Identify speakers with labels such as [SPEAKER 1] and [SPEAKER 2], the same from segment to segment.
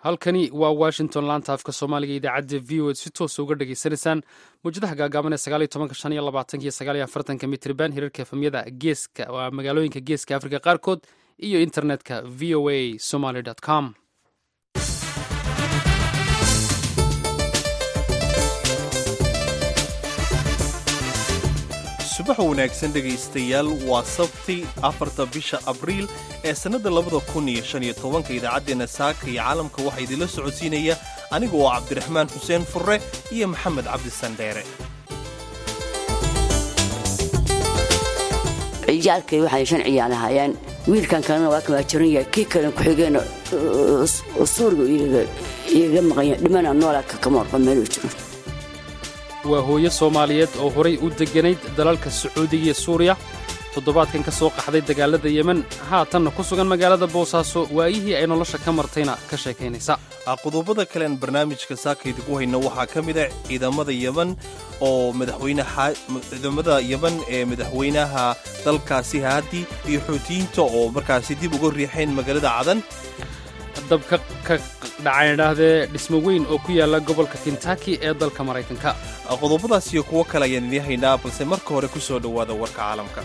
[SPEAKER 1] halkani waa washington laanta afka soomaaliga idaacadda v o ed si toosa uga dhageysanaysaan mawjadaha gaagaaban ee sagaaliyo tobanka shan iyo labaatanka iyo sagaaliyo afartanka mitriban hirarka efamyada geeska waa magaalooyinka geeska afrika qaarkood iyo internetka v o a somaly com
[SPEAKER 2] subax wanaagsan dhegaystayaal waa sabti afarta bisha abriil ee sannadda labada kun iyo shan iyo tobanka idaacaddeenna saaka iyo caalamka waxaa idinla socodsiinaya aniga oo cabdiraxmaan xuseen furre iyo maxamed cabdisandheere
[SPEAKER 3] ciyaalkay waxay shan ciyaal ahaayeen wiilkan kalena waa kan waa jiran yahay kii kalen ku-xigeen suuriga igaga maqanya dhimana noolaa kama warqo meeluu jiro
[SPEAKER 1] waa hooyo soomaaliyeed oo horay u degganayd dalalka sacuudiga iyo suuriya toddobaadkan ka soo qaxday dagaalada yemen haatanna ku sugan magaalada boosaaso waayihii ay nolosha ka martayna ka sheekaynaysa
[SPEAKER 2] qodobada kalean barnaamijka saaka idigu hayno waxaa ka mid a ciidamada yeman oo ciidamada yeman ee madaxweynaha dalkaasi haadi iyo xuutiyiinta oo markaasi dib uga riixeen magaalada cadan
[SPEAKER 1] dab ka dhacayn idhaahdee dhismo weyn oo ku yaala gobolka kentaki ee dalka maraykanka
[SPEAKER 2] qodobadaas iyo kuwo kale ayaan idiin haynaa balse marka hore ku soo dhowaada warka caalamka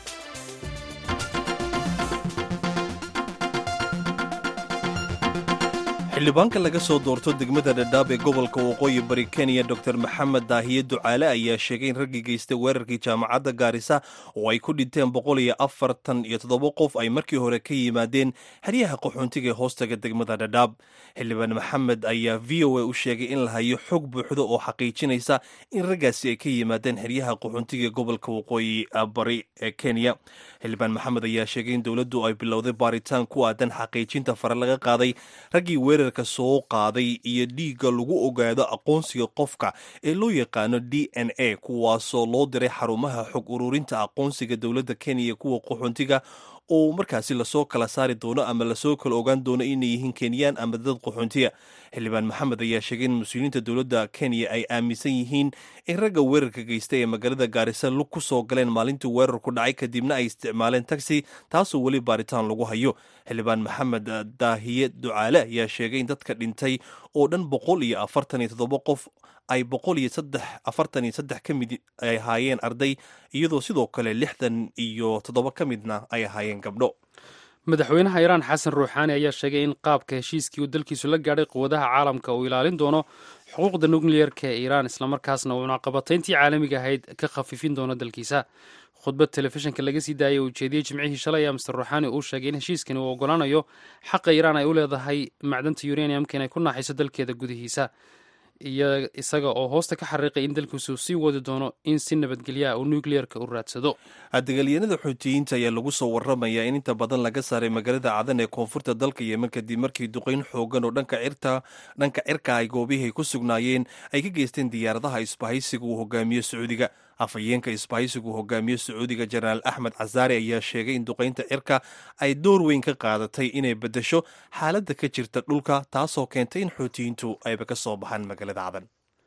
[SPEAKER 2] xildhibaanka laga soo doorto degmada dhadhaab ee gobolka waqooyi bari kenya dor maxamed daahiye ducaale ayaa sheegay in raggii geystay weerarkii jaamacadda gaarisa oo ay ku dhinteen boqol iyo afartan iyo toddoba qof ay markii hore ka yimaadeen xeryaha qaxoontiga ee hoostaga degmada dhadhaab xildhibaan maxamed ayaa v o a u sheegay in la hayo xog buuxda oo xaqiijinaysa in raggaasi ay ka yimaadeen xeryaha qaxoontiga ee gobolka waqooyi bari ee kenya xildhibaan maxamed ayaa sheegay in dowladdu ay bilowday baaritaan ku aadan xaqiijinta fare laga qaaday raggii weerarka soo qaaday iyo dhiigga lagu ogaado aqoonsiga qofka ee loo yaqaano d n a kuwaasoo loo diray xarumaha xog ururinta aqoonsiga dowladda kenya iyo kuwa qaxoontiga oo markaasi lasoo kala saari doono ama lasoo kala ogaan doono inay yihiin kenyaan ama dad qaxoontiya xildhibaan maxamed ayaa sheegay in mas-uuliyiinta dowladda kenya ay aaminsan yihiin in ragga weerarka geysta ee magaalada gaarisa lug ku soo galeen maalintii weerarku dhacay kadibna ay isticmaaleen taxi taasoo weli baaritaan lagu hayo xildhibaan maxamed daahiye ducaale ayaa sheegay in dadka dhintay oo dhan boqol iyo afartan iyo toddoba qof ay boqol iyo saddex afartan iyo saddex ka mid ay ahaayeen arday iyadoo sidoo kale lixdan iyo toddoba ka midna ay ahaayeen gabdho
[SPEAKER 1] madaxweynaha iiraan xasan ruuxaani ayaa sheegay in qaabka heshiiskii uu dalkiisu la gaadhay quwadaha caalamka uu ilaalin doono xuquuqda nukliyerka ee iiraan islamarkaasna uu cunaqabatayntii caalamiga ahayd ka khafifin doono dalkiisa khudbad telefishinka laga sii daayay uu ujeediyey jimcihii shalay ayaa master ruuxaani uu sheegay in heshiiskani uu ogolaanayo xaqa iiraan ay u leedahay macdanta uraniumka inay ku naaxiso dalkeeda gudihiisa iyo isaga oo hoosta ka xariiqay in dalkiisu sii wadi doono in si nabadgelyaha uu nukliyerka u raadsado
[SPEAKER 2] dagaalyanada xuutiyiinta ayaa lagu soo waramayaa in inta badan laga saaray magaalada cadan ee koonfurta dalka yemen kadib markii duqayn xoogan oo dhanka cirka ay goobihii ku sugnaayeen ay ka geysteen diyaaradaha isbahaysiga uu hogaamiyo sacuudiga afhayeenka isbahaysigu hogaamiye sacuudiga jenaraal axmed casaari ayaa sheegay in duqaynta cirka ay door weyn ka qaadatay inay beddesho xaaladda ka jirta dhulka taasoo keentay in xuutiyiintu ayba ka soo baxaan magaalada cadan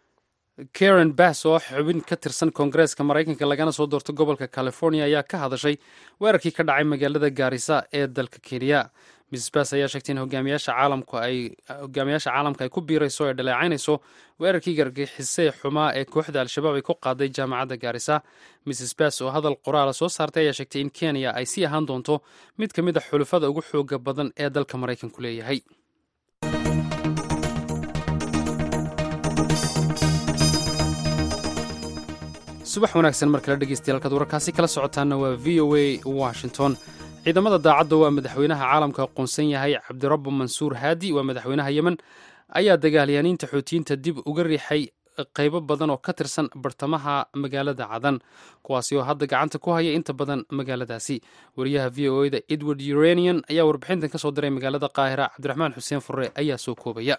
[SPEAKER 1] karen bass oo xubin ka tirsan koongareeska maraykanka lagana soo doorto gobolka california ayaa ka hadashay weerarkii ka dhacay magaalada gaarisa ee dalka kenya mrs bass ayaa sheegtay in hogaamiyaasha caalamka ay hogaamiyaasha caalamka ay ku biirayso ee dhaleecaynayso weerarkii gargixisee xumaa ee kooxda al-shabaab ay ku qaaday jaamacadda gaarisa mrs bass oo hadal qoraala soo saartay ayaa sheegtay in kenya ay sii ahaan doonto mid ka mid a xulufada ugu xooga badan ee dalka maraykanku leeyahay subax wanaagsan mar kale dhegeystayaal kaad wararkaasi kala socotaana waa v o a washington ciidamada daacadda waa madaxweynaha caalamka aqoonsan yahay cabdirabbu mansuur haadi waa madaxweynaha yemen ayaa dagaalyaaniinta xuutiyiinta dib uga riixay qaybo badan oo ka tirsan bartamaha magaalada cadan kuwaasi oo hadda gacanta ku haya inta badan magaaladaasi wariyaha v o eda edward uranian ayaa warbixintan ka soo diray magaalada qaahira cabdiraxmaan xuseen furre ayaa soo koobaya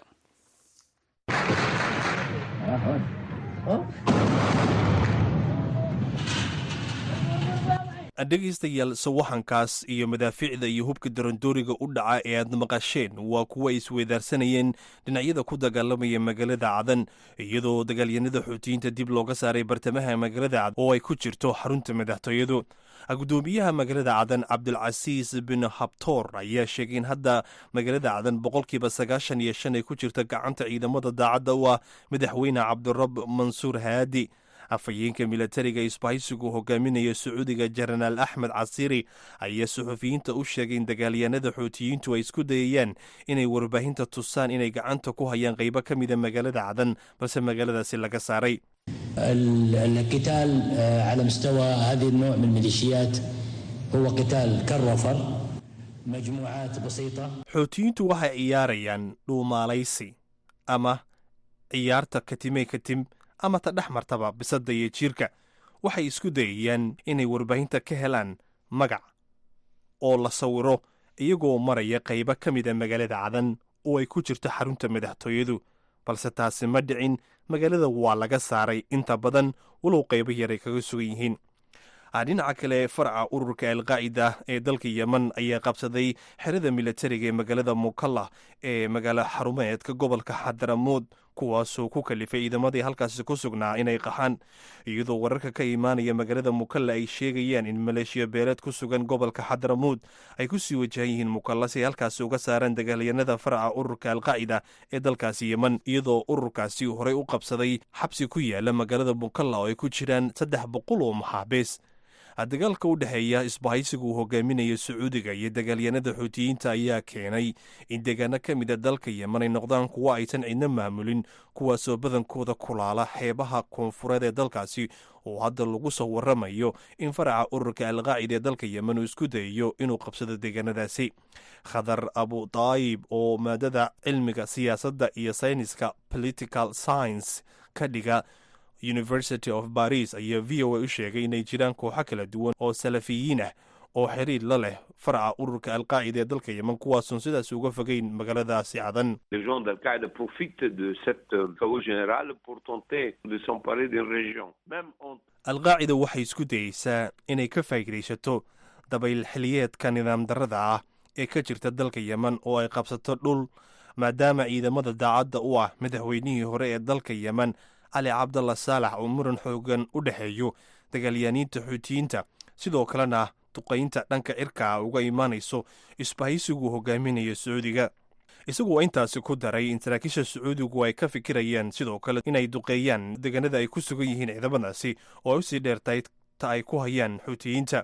[SPEAKER 2] dhegaystayaal sawaxankaas iyo madaafiicda iyo hubka darandooriga u dhaca ee aad maqasheen waa kuwa ay isweydaarsanayeen dhinacyada ku dagaalamaya magaalada cadan iyadoo dagaalyanada xuutiyiinta dib looga saaray bartamaha magaalada cadan oo ay ku jirto xarunta madaxtooyadu gudoomiyaha magaalada cadan cabdilcasiis bin habtoor ayaa sheegay in hadda magaalada cadan boqolkiiba sagaashan iyo shan ay ku jirta gacanta ciidamada daacadda u ah madaxweyne cabdirab mansuur haadi afhayeenka milatariga isbahaysigu hogaaminaya sacuudiga jenaraal axmed casiiri ayaa suxufiyiinta u sheegay in dagaalyahanada xuutiyiintu ay isku dayayaan inay warbaahinta tusaan inay gacanta ku hayaan qaybo ka mida magaalada cadan balse magaaladaasi laga saaray
[SPEAKER 4] القتال على مستوى هذه النوع من الميليشيات هو قتال كالرفر مجموعات بسيطة
[SPEAKER 2] xuutiyiintu waxay ciyaarayaan dhuumaalaysi ama ciyaarta katimey katim ama ta dhex martaba bisadda iyo jiirka waxay isku dayayaan inay warbaahinta ka helaan magac oo la sawiro iyagoo maraya qaybo ka mida magaalada cadan oo ay ku jirto xarunta madaxtooyadu balse taasi ma dhicin magaalada waa laga saaray inta badan walow qaybo yar ay kaga sugan yihiin dhinaca kale faraca ururka alqaacida ee dalka yemen ayaa qabsaday xerada milatariga ee magaalada mukalla ee magaalo xarumeedka gobolka xadaramuud kuwaasoo ku kalifay ciidamadii halkaasi ku sugnaa inay qaxaan iyadoo wararka ka imaanaya magaalada mukalla ay sheegayaan in maleeshiya beeleed ku sugan gobolka xadaramuud ay ku sii wajahan yihiin mukalla si ay halkaasi uga saaraan dagaalyanada faraca ururka alqaacida ee dalkaasi yemen iyadoo ururkaasi horey u qabsaday xabsi ku yaala magaalada mukalla oo ay ku jiraan saddex boqol oo maxaabiis dagaalka u dhexeeya isbahaysiga uu hogaaminaya sacuudiga iyo dagaalyanada xuutiyiinta ayaa keenay in deegaano ka mida dalka yemen ay noqdaan kuwo aysan cidna maamulin kuwaasoo badankooda kulaala xeebaha koonfureed ee dalkaasi oo hadda lagu soo waramayo in faraca ururka alqaacida ee dalka yemen uu isku dayayo inuu qabsado deegaanadaasi khadar abu daayib oo maadada cilmiga siyaasadda iyo sayniska political science ka dhiga university of baris ayaa v o a u sheegay inay jiraan kooxo kala duwan oo salafiyiin ah oo xiriir la leh faraca ururka alqaacida ee dalka yemen kuwaasoon sidaas uga fogeyn magaaladaasi cadan
[SPEAKER 5] Les gens d'Al-Qaïda profitent de cette euh, chaos général pour tenter de s'emparer d'une région. Même en
[SPEAKER 2] alqaacida waxay isku dayeysaa inay ka faa'iidaysato dabayl xiliyeedka nidaam darrada ah ee ka jirta dalka yemen oo ay qabsato dhul maadaama ciidamada daacadda u ah madaxweynihii hore ee dalka yemen cali cabdalla saalax oo muran xoogan u dhexeeyo dagaalyaaniinta xuutiyiinta sidoo kalena duqaynta dhanka cirka ah uga imaanayso isbahaysiguu hogaaminaya sacuudiga isagoo intaasi ku daray in saraakiisha sacuudigu ay ka fikirayaan sidoo kale inay duqeeyaan deegaanada ay ku sugan yihiin ciidamadaasi oo ay usii dheertahay ta ay ku hayaan xuutiyiinta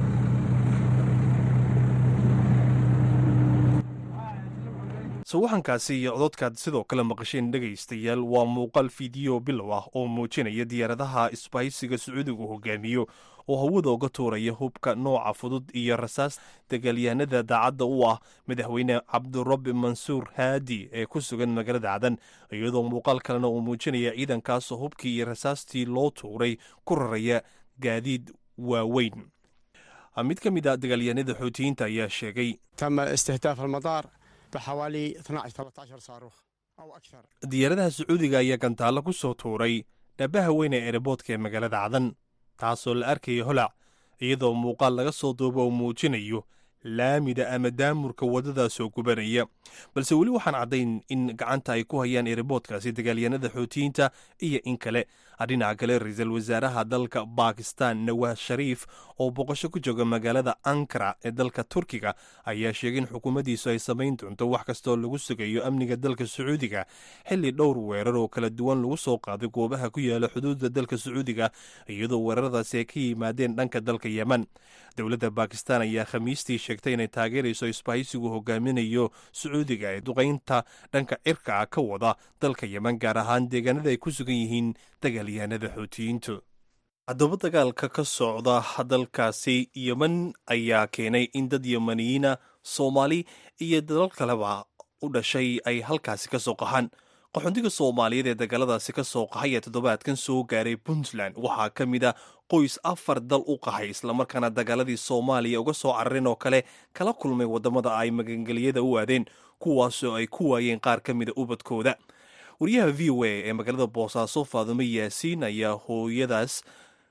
[SPEAKER 2] sawaxankaasi iyo cododkaad sidoo kale maqasheen dhegaystayaal waa muuqaal fiideo bilow ah oo muujinaya diyaaradaha isbahaysiga sacuudigu hogaamiyo oo hawada uga tuuraya hubka nooca fudud iyo rasaas dagaalyahanada daacadda u ah madaxweyne cabdirabi mansuur haadi ee ku sugan magaalada cadan iyadoo muuqaal kalena uu muujinaya ciidankaasoo hubkii iyo rasaastii loo tuuray ku raraya gaadiid waaweyn mid ka mid a dagaalyahanada xuutiyiinta ayaa sheegay
[SPEAKER 6] تم استهداف المطار بحوالي 12 13 صاروخ او اكثر
[SPEAKER 2] diyaaradaha sacuudiga ayaa gantaallo ku soo tuuray dhabaha weyn ee ereboodka ee magaalada cadan taasoo la arkaya holac iyadoo muuqaal laga soo duubo oo muujinayo laamida ama daamurka waddadaasoo gubanaya balse weli waxaan caddayn in gacanta ay ku hayaan ereboodkaasi dagaalyanada xuutiyiinta iyo in kale dhinaca kale ra-iisul wasaaraha dalka bakistan nawaas shariif oo boqosho ku jooga magaalada ankara ee dalka turkiga ayaa sheegay in xukuumaddiisu ay samayn doonto wax kastaoo lagu sugayo amniga dalka sacuudiga xilli dhowr weerar oo kala duwan lagu soo qaaday goobaha ku yaala xuduudda dalka sacuudiga iyadoo weeraradaasi ay ka yimaadeen dhanka dalka yemen dowladda bakistan ayaa khamiistii sheegtay inay taageerayso isbahaysigu hogaaminayo sacuudiga ee duqaynta dhanka cirka ah ka wada dalka yemen gaar ahaan deegaanada ay ku sugan yihiin dagaalyahanada xuutiyiintu haddaba dagaalka ka socda dalkaasi yemen ayaa keenay in dad yemaniyiina soomaali iyo dalal kaleba u dhashay ay halkaasi ka soo qaxaan qaxoontiga soomaaliyeed ee dagaaladaasi ka soo qaxay ee toddobaadkan soo gaaray puntland waxaa ka mid a qoys afar dal u qaxay islamarkaana dagaaladii soomaaliya uga soo carareen oo kale kala kulmay waddamada ay magangeliyada u aadeen kuwaasoo ay ku waayeen qaar ka mida ubadkooda wariyaha v o a ee magaalada boosaaso faadumo yaasiin ayaa hooyadaas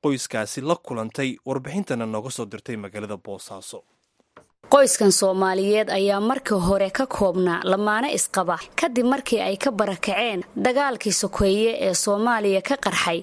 [SPEAKER 2] qoyskaasi la kulantay warbixintana nooga soo dirtay magaalada boosaaso
[SPEAKER 7] qoyskan soomaaliyeed ayaa markii hore ka koobnaa lamaane isqaba kadib markii ay ka barakaceen dagaalkii sokeeye ee soomaaliya ka qarxay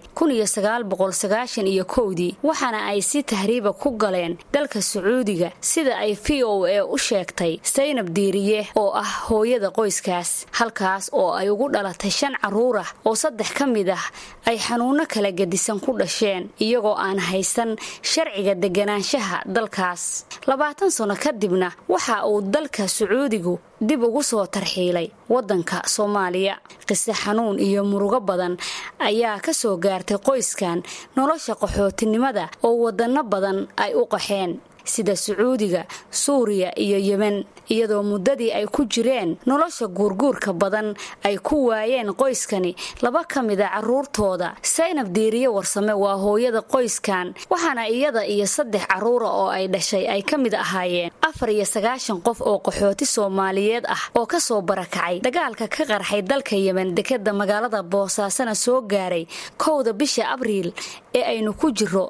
[SPEAKER 7] iyo kowdii waxaana ay si tahriiba ku galeen dalka sacuudiga sida ay v o a u sheegtay saynab diiriye oo ah hooyada qoyskaas halkaas oo ay ugu dhalatay shan carruur ah oo saddex ka mid ah ay xanuunno kala gedisan ku dhasheen iyagoo aan haysan sharciga deganaanshaha dalkaas kadibna waxa uu dalka sacuudigu dib ugu soo tarxiilay waddanka soomaaliya qise xanuun iyo murugo badan ayaa ka soo gaartay qoyskan nolosha qaxootinimada oo waddanno badan ay u qaxeen sida sacuudiga suuriya iyo yemen iyadoo muddadii ay ku jireen nolosha guurguurka badan ay ku waayeen qoyskani laba ka mida carruurtooda saynab diiriye warsame waa hooyada qoyskan waxaana iyada iyo saddex carruura oo ay dhashay ay ka mid ahaayeen afar iyo sagaashan qof oo qaxooti soomaaliyeed ah oo ka soo barakacay dagaalka ka qarxay dalka yemen dekeda magaalada boosaasana soo gaaray kowda bisha abriil ee aynu ku jiro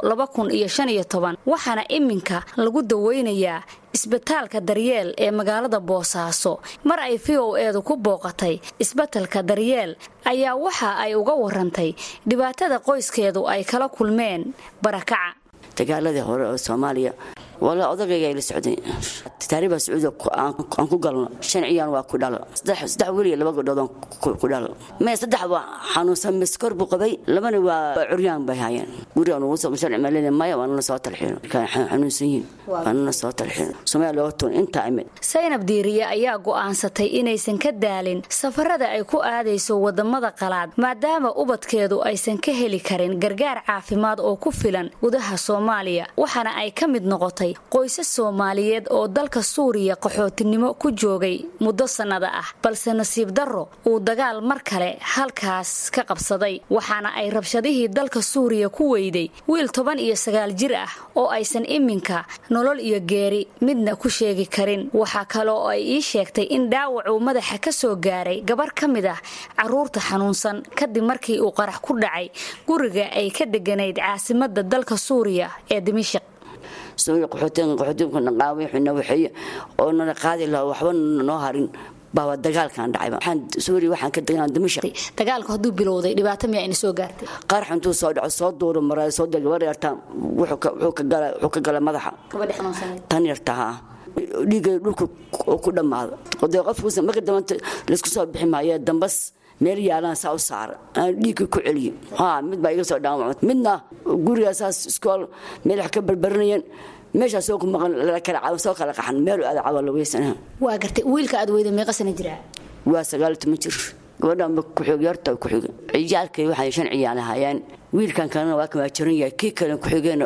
[SPEAKER 7] waxaana iminka lagu daweynayaa isbitaalka daryeel ee magaalada boosaaso mar ay v o eedu ku booqatay isbatalka daryeel ayaa waxa ay uga warantay dhibaatada qoyskeedu ay kala kulmeen barakaca
[SPEAKER 3] dagaaladii hore oo soomaaliya wala odagayga ay la socday taariiba sacuudi aan ku galno shan ciyaan waa ku dhalo saddex wiil iyo laba gabdhood ku dhalo mee saddex waa xanuunsan miskor buu qabay labana waa curyaan bay hayeen guriga nugu soo sharci malena maya waa nala soo talxiino xanuunsan yihiin waa nala soo talxiino soomaaliya looga tuun intaa imid
[SPEAKER 7] saynab diiriye ayaa go'aansatay inaysan ka daalin safarada ay ku aadayso wadamada qalaad maadaama ubadkeedu aysan ka heli karin gargaar caafimaad oo ku filan gudaha soomaaliya waxaana ay ka mid noqotay qoysas soomaaliyeed oo dalka suuriya qaxootinimo ku joogay muddo sannada ah balse nasiib darro uu dagaal mar kale halkaas ka qabsaday waxaana ay rabshadihii dalka suuriya ku weyday wiil toban iyo sagaal jir ah oo aysan iminka nolol iyo geeri midna ku sheegi karin waxaa kale oo ay ii sheegtay in dhaawacuu madaxa ka soo gaaray gabar ka mid ah carruurta xanuunsan kadib markii uu qarax ku dhacay guriga ay ka deganayd caasimada dalka suuriya ee dimishaq
[SPEAKER 3] suuriya qaxootiga qaxootiga naqaaway xuna waxay oo nala qaadi lahaa waxba noo harin baa dagaalkan dhacayba waxaan suuriya waxaan ka deganaa dimashaq
[SPEAKER 7] dagaalku hadduu bilowday dhibaato miyaa ina soo gaartay
[SPEAKER 3] qarax intuu soo dhaco soo duuro maraa soo dega gabar yartaa wuxuu ka gala madaxa tan yarta haa dhiigay dhulka oo ku dhammaado dee qofkuusa marka dambanta laysku soo bixi maayo dambas meel yaalaan saa u saara aan dhiigka ku celiyo ha mid baa iga soo dhaawacmay midna gurigaa saas iskool meel wax ka barbaranayeen meeshaa soo ku maqan soo kala qaxan meel aada cawa la weysanaha
[SPEAKER 7] waa gartay wiilka aad weyda meeqa sana jiraa
[SPEAKER 3] waa sagaal toban jir gabadhanba kuxig yarta kuxiga ciyaalkay waxay shan ciyaal ahaayeen wiilkan kalena waa kamaa jiran yahay kii kale kuxigeena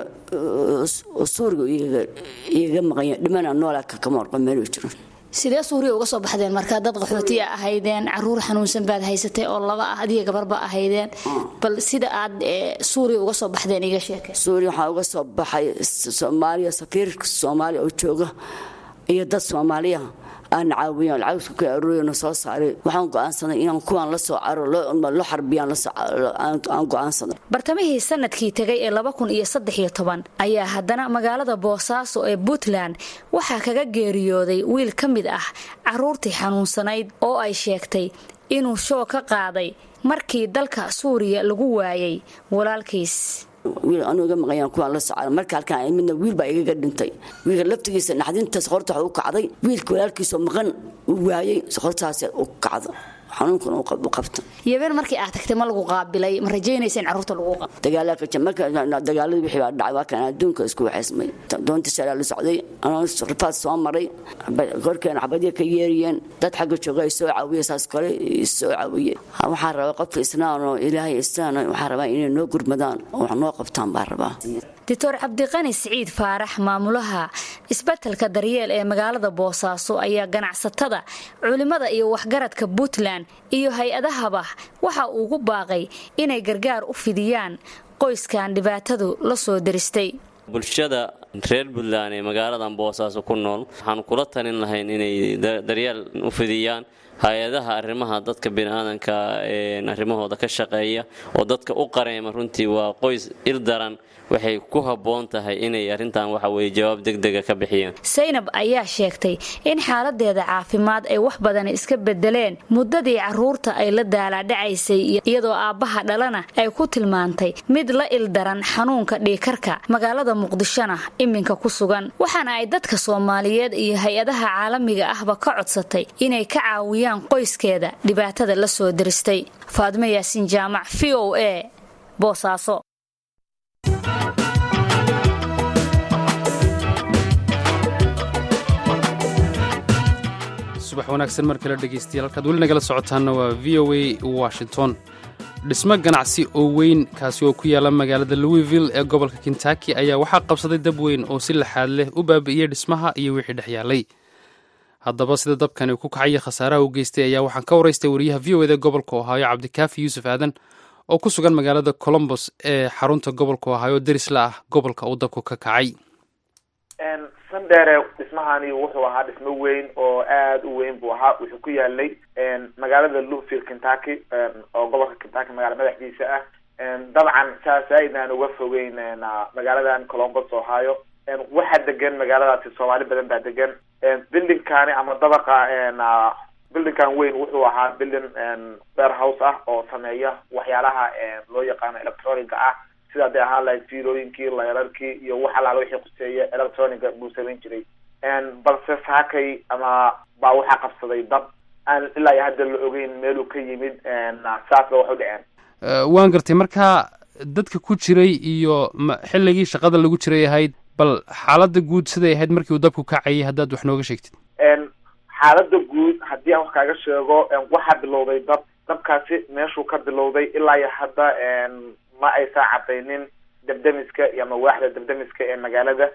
[SPEAKER 3] suuriga igaga maqanya dhimana noolaa kama warqo meel jiro
[SPEAKER 7] sidee suuriya uga soo baxdeen markaa dad qaxootiya ahaydeen caruur xanuunsan baad haysatay oo laba ah adiga gabarba ahaydeen bal sida aad suuriya uga soo baxdeen iga sheeke
[SPEAKER 3] suuriya waxaa uga soo baxay soomaaliya safiirka soomaaliya oo jooga iyo dad soomaaliya aan caawiyan lacagtu ka arooriyana soo saaray waxaan go'aansaday inaan kuwaan la soo caro loo xarbiyaan aan go'aansaday
[SPEAKER 7] bartamihii sanadkii tegay ee laba kun iyo saddex iyo toban ayaa haddana magaalada boosaaso ee puntland waxaa kaga geeriyooday wiil ka mid ah caruurtii xanuunsanayd oo ay sheegtay inuu shoo ka qaaday markii dalka suuriya lagu waayay walaalkiis
[SPEAKER 3] wiil anuu iga maqayaan kuwaan la socda marka halkaan midna wiil baa igaga dhintay wiilka laftigiisa naxdinta soqorta waxa u kacday wiilka walaalkiisoo maqan uu waayey soqortaas u kacdo xanuunkan u qabta
[SPEAKER 7] yabeen markii aad tagtay ma lagu qaabilay ma rajaynaysa in carruurta lagu qabo
[SPEAKER 3] dagaaladii wixii baa dhacay waa kan adduunka isku waxaysmay doonta shalaa la socday anoo rifaad soo maray korkeena xabadya ka yeeriyeen dad xagga jooga ay soo caawiye saas kale soo caawiye waxaan rabaa qofka islaan oo ilaahay islaan waxaan rabaa inay noo gurmadaan oo wax noo qabtaan baan rabaa
[SPEAKER 7] doctor cabdiqani siciid faarax maamulaha isbatalka daryeel ee magaalada boosaaso ayaa ganacsatada culimmada iyo waxgaradka puntland iyo hay-adahaba waxa uugu baaqay inay gargaar u fidiyaan qoyskan dhibaatadu la soo deristay
[SPEAKER 8] bulshada reer puntland ee magaaladan boosaaso ku nool waxaanu kula talin lahayn inay daryeel u fidiyaan hay-adaha arrimaha dadka bini-aadanka arrimahooda ka shaqeeya oo dadka u qareema runtii waa qoys irdaran waxay ku habboon tahay inay arrintan waxa weye jawaab degdega ka bixiyaan
[SPEAKER 7] saynab ayaa sheegtay in xaaladeeda caafimaad ay wax badan iska bedeleen muddadii caruurta ay la daalaadhacaysay iyadoo aabbaha dhalana ay ku tilmaantay mid la ildaran xanuunka dhiikarka magaalada muqdishona iminka ku sugan waxaana ay dadka soomaaliyeed iyo hay-adaha caalamiga ahba ka codsatay inay ka caawiyaan qoyskeeda dhibaatada la soo diristay faadmo yaasiin jaamac v o a boosaaso
[SPEAKER 1] subax wanaagsan mar kale dhegaystayaal halkaad weli nagala socotaanna waa v o a washington dhismo ganacsi oo weyn kaasi oo ku yaala magaalada louisville ee gobolka kentucky ayaa waxaa qabsaday dab weyn oo si laxaad leh u baabi'iyey dhismaha iyo wixii dhex yaalay haddaba sida dabkani uu ku kacaya khasaaraha u geystay ayaa waxaan ka waraystay wariyaha v o eda gobolka ohaayo cabdikaafi yuusuf aadan oo ku sugan magaalada colombos ee xarunta gobolka ohaayo derisla ah gobolka uu dabku ka kacay
[SPEAKER 9] sandheere dhismahani wuxuu ahaa dhismo weyn oo aada u weyn buu ahaa wuxuu ku yaalay magaalada louisville kentucky oo gobolka kentucky magaala madaxdiisa ah dabcan saas aydnaan uga fogeyn magaaladan colombos ohio waxaa degan magaaladaasi soomaali badan baa degan buildingkani ama dabaqa buildingkan weyn wuxuu ahaa building warehouse ah oo sameeya waxyaalaha loo yaqaano electroniga ah sida haday ahaan lahayd fiilooyinkii layrarkii iyo wax alaala wixii kuseeya electroniga buu samayn jiray balse saakay ama baa waxaa qabsaday dab aan ilaa iyo hadda la ogeyn meeluu ka yimid saas ba wax u dhaceen
[SPEAKER 1] waan gartay marka dadka ku jiray iyo xilligii shaqada lagu jiray ahayd bal xaaladda guud siday ahayd markii uu dabku kacayay haddaad wax nooga sheegtid
[SPEAKER 9] xaaladda guud haddii aan wax kaaga sheego waxaa bilowday dab dabkaasi meeshuu ka bilowday ilaa iyo hadda ma aysan cadaynin debdemiska iyo mawaaxda debdemiska ee magaalada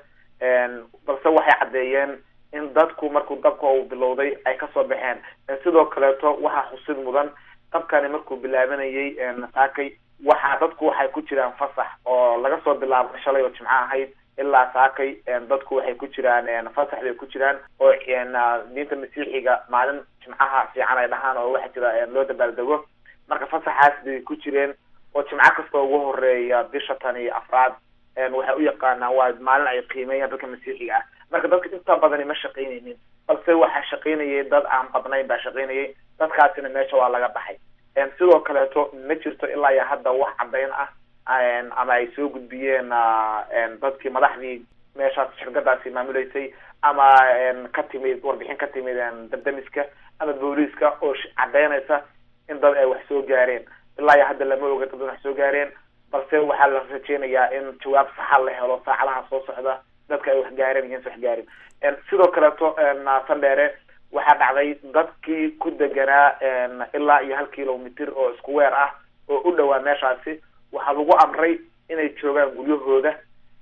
[SPEAKER 9] balse waxay caddeeyeen in dadku markuu dabka uu bilowday ay kasoo baxeen sidoo kaleeto waxaa xusid mudan dabkani markuu bilaabanayay saakay waxaa dadku waxay ku jiraan fasax oo laga soo bilaabo shalay oo jimco ahayd ilaa saakay dadku waxay ku jiraan fasax bay ku jiraan oo diinta masiixiga maalin jimcaha fiican ay dhahaan oo waxa jira loo dabaaldego marka fasaxaas bay ku jireen oo jimco kasta ugu horeeya bisha tan iyo afraad waxay u yaqaanaan waa maalin ay qiimeeyaan dadka masiixiga ah marka dadka inta badani ma shaqaynaynin balse waxaa shaqaynayay dad aan badnayn baa shaqaynayay dadkaasina meesha waa laga baxay sidoo kaleeto ma jirto ilaa iyo hadda wax caddayn ah ama ay soo gudbiyeen dadkii madaxdii meeshaas shirkadaasi maamuleysay ama ka timid warbixin ka timid dabdemiska ama booliiska oo caddaynaysa in dad ay wax soo gaareen ilaa iyo hadda lama oga dad wax soo gaareen balse waxaa la rajeynayaa in jawaab saxa la helo saacadaha soo socda dadka ay wax gaareen iyo insa wax gaarin sidoo kaleeto sandheere waxaa dhacday dadkii ku deganaa ilaa iyo hal kilomitr oo isku weer ah oo u dhowaa meeshaasi waxaa lagu amray inay joogaan guryahooda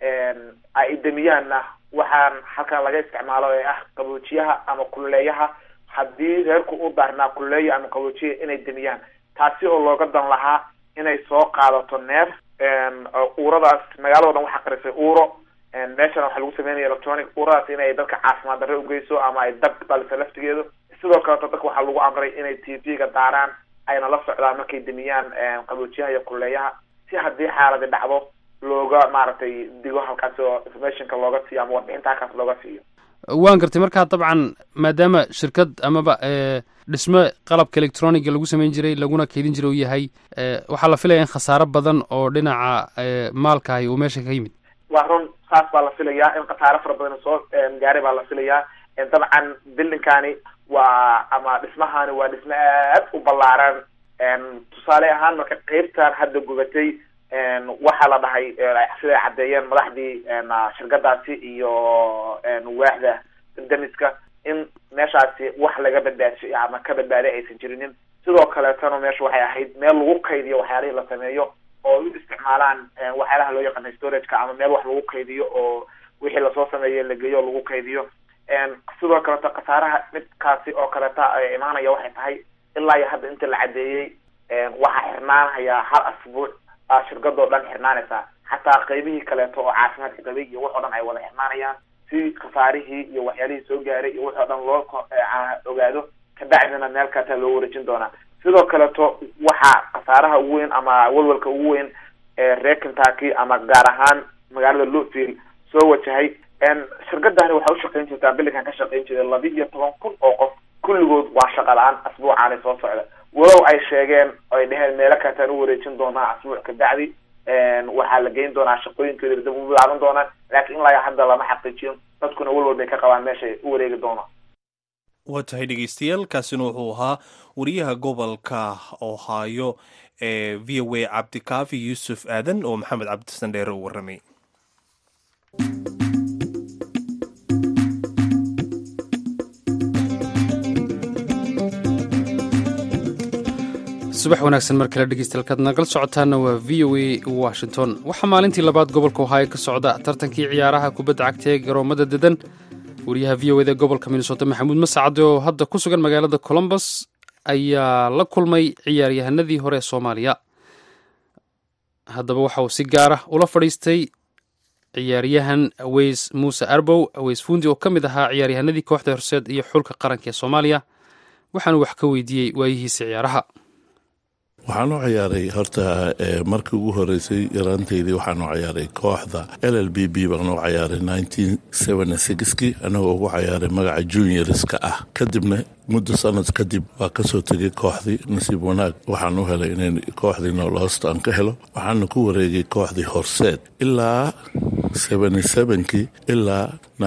[SPEAKER 9] ay demiyaanna waxaan halkan laga isticmaalo ee ah qaboojiyaha ama kululeeyaha haddii reerku u daarnaa kululeeya ama qaboojiya inay demiyaan taasi oo looga dan lahaa inay soo qaadato neef uuradaas magaalado dhan waxaa qarisay uuro meeshana waxaa lagu sameynaya electronic uuradaas inay dadka caafimaad darre ugeyso ama ay dab dhaliso laftigeedu sidoo kaleeto dadka waxaa lagu amray inay t v-ga daaraan ayna la socdaan markay demiyaan qaboojiyaha iyo kululeeyaha si haddii xaaladi dhacdo looga maaragtay digo halkaas oo informationka looga siiyo ama warbixinta halkaas looga siiyo
[SPEAKER 1] waan gartay markaa dabcan maadaama shirkad amaba dhismo qalabka electroniga lagu samayn jiray laguna keydin jiray uu yahay waxaa la filaya in khasaaro badan oo dhinaca maalkaahi uu meesha ka yimid
[SPEAKER 9] waa run saas baa la filayaa in khasaaro fara badan soo gaaray baa la filayaa dabcan buildingkani waa ama dhismahani waa dhismo aad u ballaaran tusaale ahaan marka qeybtan hadda gubatay waxaa la dhahay siday caddeeyeen madaxdii shirkadaasi iyo waaxda demiska in meeshaasi wax laga badbaadisay ama ka badbaaday aysan jirinin sidoo kaleetana meesha waxay ahayd meel lagu kaydiyo waxyaalihii la sameeyo oo u isticmaalaan waxyaalaha loo yaqaana storageka ama meel wax lagu kaydiyo oo wixii lasoo sameeyo la geeyo lagu kaydiyo sidoo kaleeto khasaaraha midkaasi oo kaleeta imaanaya waxay tahay ilaa iyo hadda inta la caddeeyey waxaa xirnaanhayaa hal asbuuc shirkadoo dhan xirnaanaysaa xataa qaybihii kaleeto oo caafimaadka qabay iyo wax oo dhan ay wada xirmaanayaan si khasaarihii iyo waxyaalihii soo gaaray iyo wax oo dhan loo ogaado kabacdina meel kata loo wareejin doonaa sidoo kaleeto waxaa khasaaraha ugu weyn ama walwalka ugu weyn ee reer kentucky ama gaar ahaan magaalada louisville soo wajahay shirkadani waxay ushaqeyn jirtaa bilikan ka shaqeyn jiray laba iyo toban kun oo qof kulligood waa shaqa la-aan asbuucaani soo socda walow ay sheegeen ay dheheen meelo kataan u wareejin doonaa asbuuc kabacdi waxaa la geyn doonaa shaqooyinkeeda dib u bilaaban doonaan laakiin ilaa hadda lama xaqiijiyo dadkuna walwal bay ka qabaan meeshay u wareegi doonaan
[SPEAKER 2] waa tahay dhegeystayaal kaasina wuxuu ahaa wariyaha gobolka ohaayo ee v o a cabdikaafi yuusuf aadan oo maxamed cabdisan dheere u warramay
[SPEAKER 1] subax wanaagsan mar kale dhegeystayaal nagala socotaana waa v o a washington waxaa maalintii labaad gobolka ohaayo ka socda tartankii ciyaaraha kubadda cagta ee garoomada dedan wariyaha v o eda gobolka minnesota maxamuud masacade oo hadda ku sugan magaalada colombos ayaa la kulmay ciyaaryahanadii hore ee soomaaliya haddaba waxa uu si gaara ula fadhiistay ciyaaryahan aweys muuse arbow aweys fuundi oo ka mid ahaa ciyaaryahanadii kooxda horseed iyo xulka qaranka ee soomaaliya waxaanu wax ka weydiiyey waayihiisa ciyaaraha
[SPEAKER 10] waxaan u ciyaaray horta markii ugu horeysay yaraanteydii waxaan u ciyaaray kooxda l l b b baan u ciyaaray kii anagoo ugu ciyaaray magaca juniorska ah kadibna muddo sanad kadib waa kasoo tegay kooxdii nasiib wanaag waxaan u helay inay kooxdii noloosta aan ka helo waxaana ku wareegay kooxdii horseed ilaa kii ilaa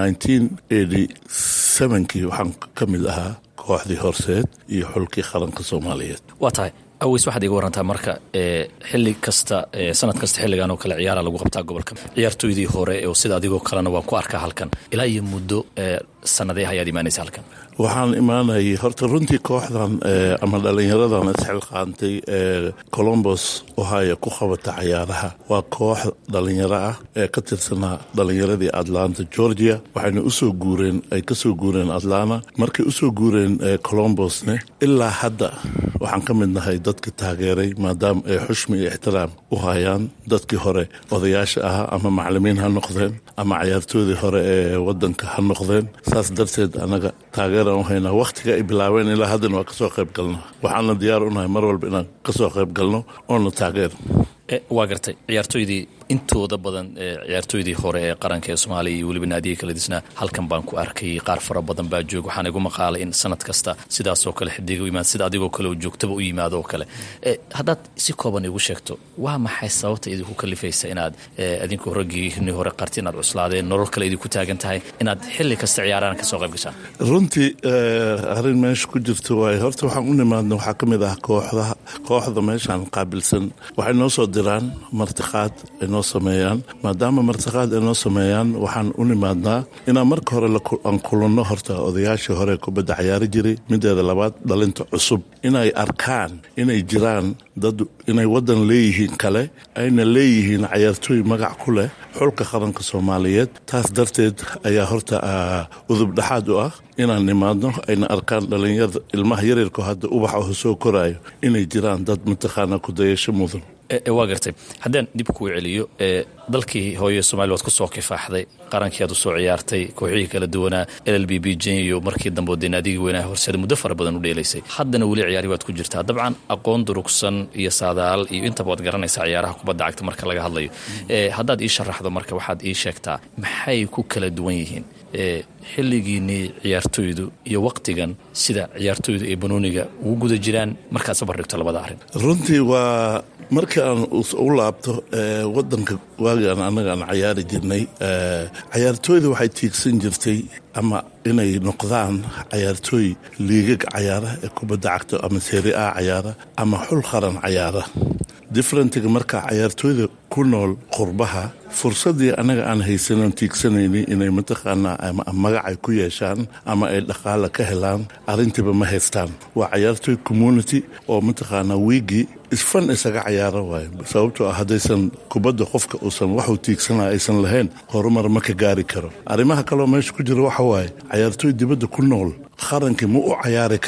[SPEAKER 10] kii waxaan ka mid ahaa kooxdii horseed iyo xulkii qaranka soomaaliyeed
[SPEAKER 11] waa tahay aweys waxaad iga warantaa marka xili kasta sanad kasta xilligan oo kale ciyaara lagu qabtaa gobolka ciyaartooydii hore oo sida adigoo kalena waan ku arkaa halkan ilaa iyo muddo sanadee ayaad imaanaysa halkan
[SPEAKER 10] waxaan imaanayay horta runtii kooxdan ama dhallinyaradan isxilqaantay ee colombos ohio ku qabata cayaaraha waa koox dhallinyaro ah ee ka tirsanaa dhallinyaradii atlanta georgia waxayna usoo guureen ay kasoo guureen atlanta markay usoo guureen colombosne ilaa hadda waxaan ka mid nahay dadka taageeray maadaama ay xushmi iyo ixtiraam u hayaan dadkii hore odayaasha ahaa ama macalimiin ha noqdeen ama cayaartoodii hore ee wadanka ha noqdeen saas darteed anaga taageeraan u haynaa wakhtiga ay bilaabeen ilaa haddana waa kasoo qayb galnaa waxaana diyaar unahay mar walba inaan kasoo qayb galno oona taageer
[SPEAKER 11] waa gartay ciyaartooydii intooda badan ciyaartooydii hore ee qaranka ee soomaaliya iyo weliba naadiga kala disnaa halkan baan ku arkay qaar fara badan baa joog waxaan igu maqaalay in sanad kasta sidaasoo kale xidiga u yimaad sida adigoo kale oo joogtaba u yimaado oo kale haddaad si kooban igu sheegto waa maxay sababta idinku kalifaysa inaad adinku raggiini hore qarti inaad cuslaadeen nolol kale idinku taagan tahay inaad xilli kasta ciyaaraan kasoo qayb gashaan
[SPEAKER 10] runtii arrin meesha ku jirto waay horta waxaan u nimaadna waxaa ka mid ah kooxdaha kooxda meeshaan qaabilsan waxay noo soo diraan martiqaad ay noo sameeyaan maadaama martiqaad ay noo sameeyaan waxaan u nimaadnaa inaan marka hore aan kulanno horta odayaashii hore kubadda cayaari jiray mideeda labaad dhalinta cusub inay arkaan inay jiraan dad inay waddan leeyihiin kale ayna leeyihiin cayaartooy magac ku leh xulka qaranka soomaaliyeed taas darteed ayaa horta udub dhexaad u ah inaan nimaadno ayna arkaan dhalinyarada ilmaha yaryarko hadda ubax oo soo koraayo inay jiraan dad mataqaana kudayasho mudan
[SPEAKER 11] waa gartay haddaan dib kuu celiyo dalkii hooye somalia waad ku soo kifaaxday qarankii aad u soo ciyaartay kooxihii kala duwanaa l l b b jenyo markii dambe oo deenaadigii weynaha horseeda muddo fara badan u dheelaysay haddana weli ciyaari waad ku jirtaa dabcan aqoon durugsan iyo saadaal iyo intaba waad garanaysaa ciyaaraha kubadda cagta marka laga hadlayo haddaad ii sharaxdo marka waxaad ii sheegtaa maxay ku kala duwan yihiin xilligiinnii ciyaartooydu iyo waqtigan sida ciyaartooydu ay banooniga ugu guda jiraan markaad sabar dhigto labada arrin
[SPEAKER 10] runtii waa markii aan u laabto wadanka waagaan annaga aan cayaari jirnay cayaartooyda waxay tiigsan jirtay ama inay noqdaan cayaartooy liigag cayaara ee kubadda cagto ama seeri a cayaara ama xul qaran cayaara differentiga marka cayaartooyda ku nool qurbaha fursaddii annaga aan haysanon tiigsanaynin inay mataqaanaa ama magacay ku yeeshaan ama ay dhaqaala ka helaan arrintiiba ma haystaan waa cayaartooy community oo mataqaanaa wiigii isfan isaga cayaaro waayo sababtoo ah haddaysan kubadda qofka uusan waxuu tiigsanaa aysan lahayn horumar ma ka gaari karo arrimaha kaloo meesha ku jira waxa waaye cayaartooy dibadda ku nool qarankii ma u cayaari karaa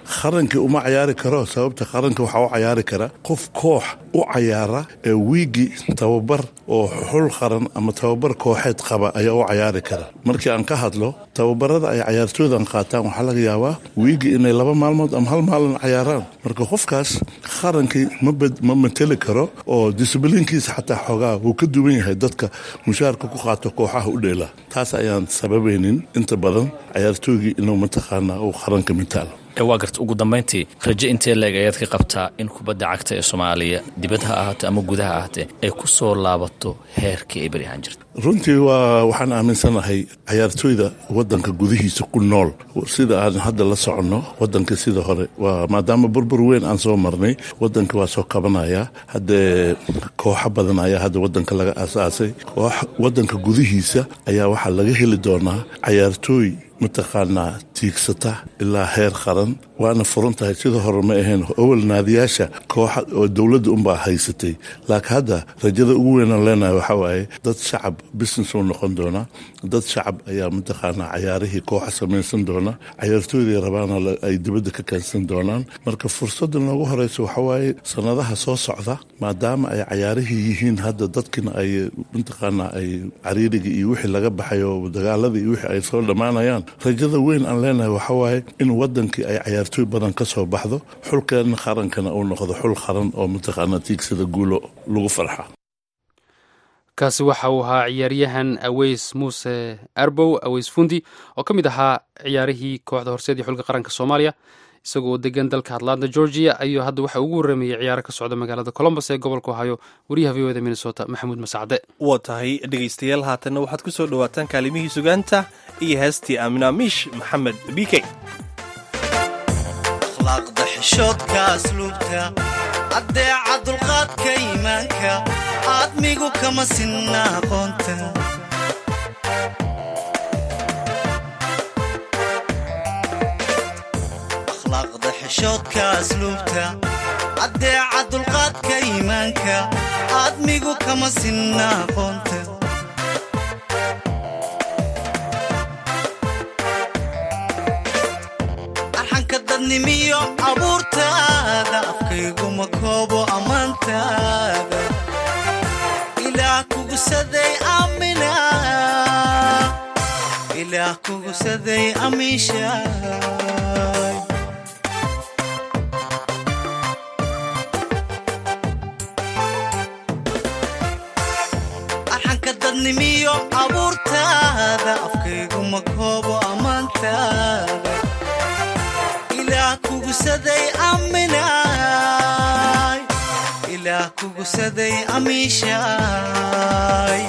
[SPEAKER 10] qarankii uma cayaari karo sababta qaranka waxaa u cayaari kara qof koox u cayaara ee wiigi tababar oo xul qaran ama tababar kooxeed qaba ayaa u cayaari kara markii aan ka hadlo tababarada ay cayaartooydan qaataan waxaa laga yaabaa wiigi inay laba maalmood ama hal maalin cayaaraan marka qofkaas qarankii ma mateli karo oo disiblinkiisa xataa xoogaa wuu ka duwan yahay dadka mushaarka ku qaato kooxaha u dheela taas ayaan sababaynin inta badan cayaartooygii inuu mataqaanaa uu qaranka mitaalo
[SPEAKER 11] waa garta ugu dambayntii rajo intee leeg ayaad ka qabtaa in kubadda cagta ee soomaaliya dibad ha ahaato ama gudaha ahaatee ay ku soo laabato heerkii ay beri ahaan jirta
[SPEAKER 10] runtii waa waxaan aaminsanahay cayaartooyda wadanka gudihiisa ku nool sida aan hadda la soconno wadanka sida hore waa maadaama burbur weyn aan soo marnay wadanka waa soo kabanaya haddee kooxo badan ayaa hadda wadanka laga aasaasay wadanka gudihiisa ayaa waxaa laga heli doonaa cayaartooy mataqaanaa tiigsata ilaa heer qaran waana furan tahay sida hore ma ahayn awal naadiyaasha kooxa oo dowladda unbaa haysatay laakiin hadda rajada ugu weynaan leenahay waxaa waaye dad shacab business uu noqon doonaa dad shacab ayaa mataqaanaa cayaarihii kooxa samaysan doona cayaartooyday rabaana ay dibadda ka keensan doonaan marka fursadda noogu horeysa waxaa waaye sanadaha soo socda maadaama ay cayaarihii yihiin hadda dadkina ay mataqaanaa ay cariirigii iyo wixii laga baxay oo dagaaladii iyo wixii ay soo dhammaanayaan rajada weyn aan leenahay waxaa waaye in wadankii ay cayaartooy badan ka soo baxdo xulkeena qarankana uu noqdo xul qaran oo mataqaanaa tiigsada guulo lagu farxa
[SPEAKER 1] kaasi waxa uu ahaa ciyaaryahan aweys muuse arbow aweys fundi oo ka mid ahaa ciyaarihii kooxda horseed iyo xulka qaranka soomaaliya isagoo degan dalka atlanta georgia ayuu hadda waxa ugu warramayey ciyaaro ka socda magaalada colombos ee gobolka ohio wariyaha v o da minnesota maxamuud masacde
[SPEAKER 2] waa tahay dhegaystayaal haatanna waxaad ku soo dhowaataan kaalimihii sugaanta iyo heestii aaminaamiish maxamed bike
[SPEAKER 12] akhlaaqda xishoodka asluubta addeeca dulqaadka iimaanka aadmigu kama sinna aqoonta akhlaaqda xishoodka asluubta addeeca dulqaadka iimaanka aadmigu kama sinna aqoonta arxanka dadnimiyo abuurtaada afkayguma koobo ammaantaada ilaah kugusaday amina ilaah kugusaday amiishaay arxanka dadnimiyo abuurtaada afkayguma koobo ammaantaada ilaah kugusaday aminaay ilaah kugusaday amiishaay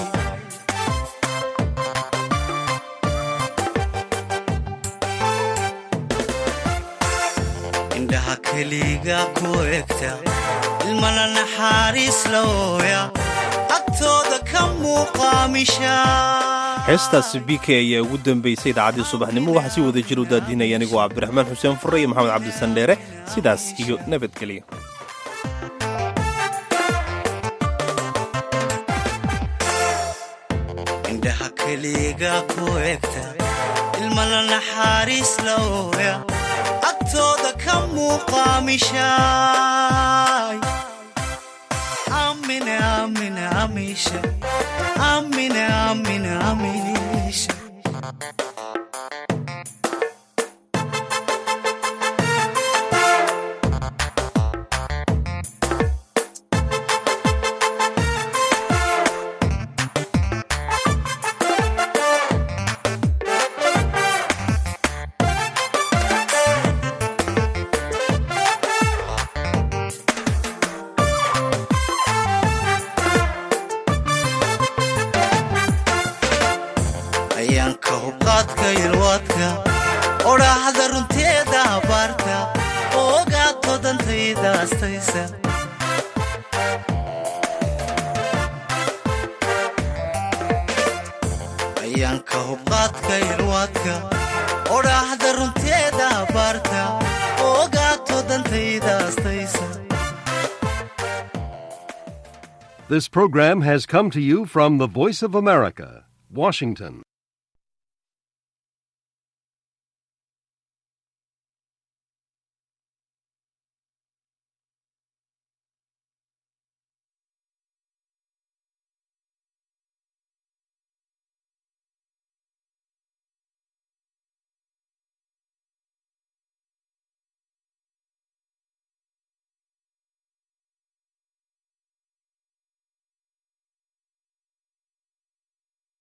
[SPEAKER 12] indhaha keliga ku egta ilmana naxariis looya agtooda ka muuqaamishaa
[SPEAKER 2] heestaasi b k ayaa ugu dambaysay idaacaddii subaxnimo waxaa si wada jir u daadinaya anigoo cabdiraxmaan xuseen fure iyo maxamed cabdisandheere sidaas iyo nabadgelyo
[SPEAKER 12] indhaha keliga ku egta ilmana naxariis looya agtooda ka muuqaamishaay amina amina amiisha amina amina amiisha ayaanka hubqaadka yalwaadka odhaahda runteeda abaarta ogaato dantayda astaysa ayaanka hubqaadka yalwaadka odhaahda runteeda abaarta ogaato dantayda astaysa
[SPEAKER 13] This program has come to you from the Voice of America, Washington.